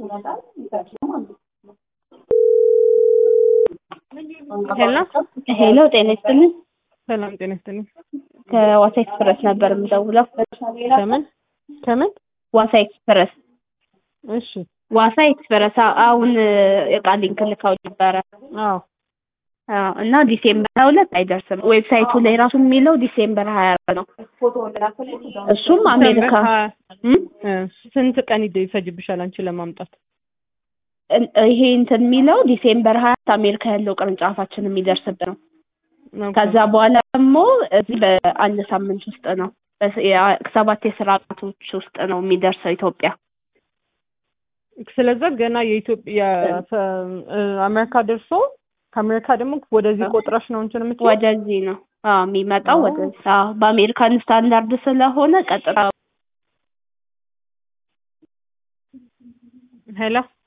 ሄሎ ሄሎ ጤና ይስጥልኝ። ሰላም ጤና ይስጥልኝ። ከዋሳ ኤክስፕረስ ነበር የምደውለው። ከምን ከምን? ዋሳ ኤክስፕረስ እሺ ዋሳ ኤክስፕረስ አ- አሁን እቃ ሊንክ ልካው ነበረ አዎ አዎ፣ እና ዲሴምበር ሀያ ሁለት አይደርስም። ዌብሳይቱ ላይ ራሱ የሚለው ዲሴምበር ሀያ አራት ነው። እሱም አሜሪካ እም? እ፣ ስንት ቀን ይደ- ይፈጅብሻል አንቺ ለማምጣት? እ- ይሄ እንትን የሚለው ዲሴምበር ሀያ አራት አሜሪካ ያለው ቅርንጫፋችን የሚደርስበት ነው። ኦኬ። ከዛ በኋላ ደግሞ እዚህ በአንድ ሳምንት ውስጥ ነው በስ- ያ- ሰባት የስራ ቀናቶች ውስጥ ነው የሚደርሰው ኢትዮጵያ። ስለዛ ገና የኢትዮጵያ ፈ- እ፣ አሜሪካ ደርሶ ከአሜሪካ ደግሞ ወደዚህ ቆጥረሽ ነው እንትን የምትይው? ወደዚህ ነው አዎ የሚመጣው አዎ። ወደዚህ። አዎ በአሜሪካን ስታንዳርድ ስለሆነ ቀጥታ ሄሎ